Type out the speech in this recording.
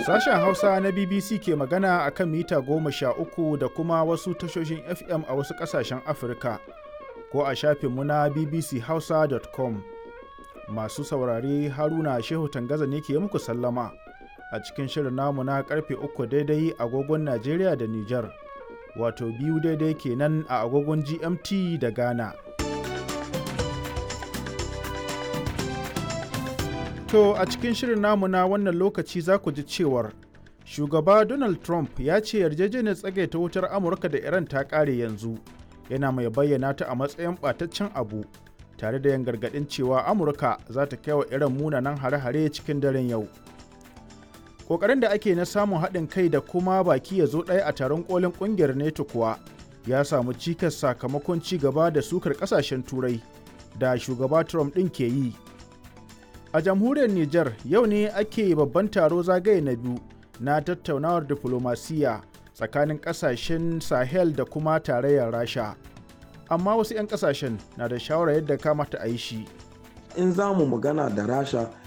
Sashen Hausa na BBC ke magana a kan mita goma sha uku da kuma wasu tashoshin FM a wasu ƙasashen Afirka ko a shafinmu na bbchausa.com. Masu saurare Haruna Shehu Tangaza ne ke muku sallama a cikin shirin namu na karfe uku daidai agogon Najeriya da Nijar, wato biyu daidai kenan a agogon GMT da Ghana. To a cikin shirin namu na wannan lokaci za ku ji cewar shugaba Donald Trump ya ce yarjejeniyar tsagaita wutar Amurka da Iran ta ƙare yanzu yana mai bayyana ta a matsayin ɓataccen abu tare da yin gargaɗin cewa Amurka za ta kai wa Iran munanan hare-hare cikin daren yau. Ƙoƙarin da ake na samun haɗin kai da kuma baki ya zo ɗaya a taron ƙolin ƙungiyar NATO kuwa ya samu cikas sakamakon ci gaba da sukar ƙasashen Turai da shugaba Trump ɗin ke yi. A jamhuriyar Nijar yau ne ake babban taro zagaye na biyu na tattaunawar diflomasiyya tsakanin kasashen Sahel da kuma tarayyar Rasha. Amma wasu 'yan kasashen na da shawarar yadda kamata a yi shi. In za mu magana da Rasha